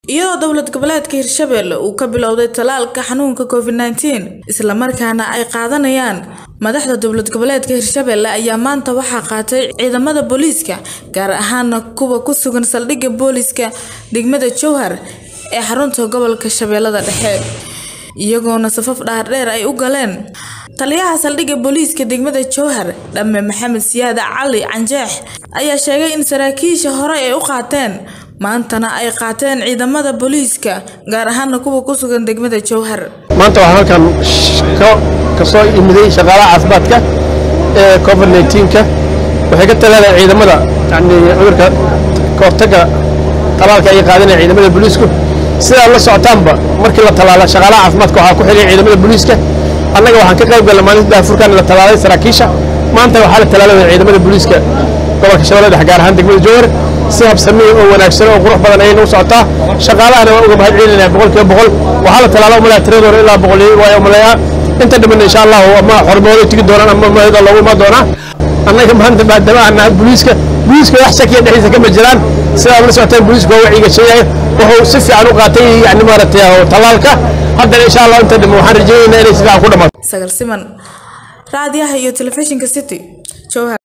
iyadoo dowlad goboleedka hirshabelle uu ka bilowday talaalka xanuunka covid nteen islamarkaana ay qaadanayaan madaxda dowlad goboleedka hirshabelle ayaa maanta waxaa qaatay ciidamada booliiska gaar ahaana kuwa ku sugan saldhigga booliiska degmada jowhar ee xarunta gobolka shabeellada dhexe iyagoona safaf dhaardheer ay u galeen taliyaha saldhigga booliiska degmada jowhar dhamme maxamed siyaada cali canjeex ayaa sheegay in saraakiisha hore ay u qaateen maantana ay qaateen ciidamada booliiska gaar ahaana kuwa ku sugan degmada jowhar maanta waxaan halkan ka soo imiday shaqaalaha caafimaadka ee covid neenka waxay ka talaaleen ciidamada yani cudurka kahortaga talaalka ay qaadanaya ciidamada booliisku sidaa la socotaanba markii la talaala shaqaalaha caafimaadka waxaa ku xiliyay ciidamada booliiska annaga waxaan ka qayb galna maalinta daafurkan la talaalay saraakiisha maanta waxaa la talaalaya ciidamada booliiska gobolka shabeellada dhexe gaar ahaan degmada jowhar si habsamiya oo wanaagsan oo qurux badan ayayna u socotaa shaqaalahana waa uga mahad celinaya boqolkiiba boqol waxaa la talaala umalaya tiradii hore ilaa boqol waa umaleeyaa inta dhiman insha allahu ama xormooday tigi doonaan ama mahada loogu imaan doonaa annaga maanta maadaama aan nahay booliiska booliiska wax shakiya dhexdiisa kama jiraan sidaa la socoteen booliisku waa wacyiga sheegaya wuxuu si fiican u qaatay yani maaragtay talaalka haddana insha allah inta dhiman waxaan rajaynaynaa inay si fiican ku dhamaato sagal siman raadiyaha iyo telefishinka city jowhar